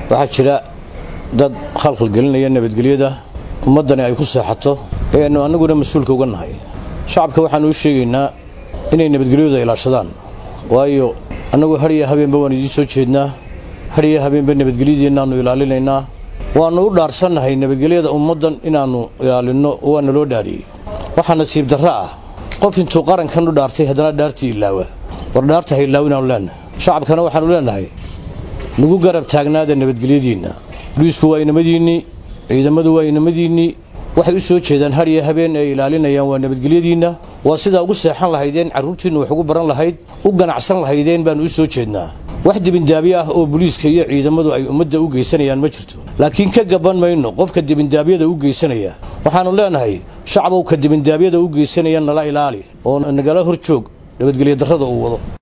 waxaa jira dad khalkhal gelinaya nabadgelyada ummaddani ay ku seexato ee aynu annaguna mas-uulka uga nahay shacabka waxaanu u sheegaynaa inay nabadgelyooda ilaashadaan waayo annagu hadhiya habeenba waan idiin soo jeednaa hadhiya habeenba nabadgelyadiinnaannu ilaalinaynaa waannu u dhaarsannahay nabadgelyada ummaddan inaannu ilaalinno waa naloo dhaariyey waxaa nasiib darro ah qof intuu qarankan u dhaartay haddana dhaartii ilaawa war dhaarta ha ilaaw inaanu leennahay shacabkana waxaanu leennahay nagu garab taagnaada nabadgelyadiinna boliisku waa inamadiinnii ciidamadu waa inamadiinnii waxay u soo jeedaan hadhiya habeen ay ilaalinayaan waa nabadgelyadiinna waa sidaa ugu seexan lahaydeen carruurtiinnu wax ugu baran lahayd u ganacsan lahaydeen baannu u soo jeednaa wax dibindaabyo ah oo boliiska iyo ciidamadu ay ummadda u geysanayaan ma jirto laakiin ka gaban mayno qofka dibindaabyada u geysanaya waxaannu leennahay shacbow ka dibindaabyada u geysanaya nala ilaali oo nagala hor joog nabadgelyo darrada uu wado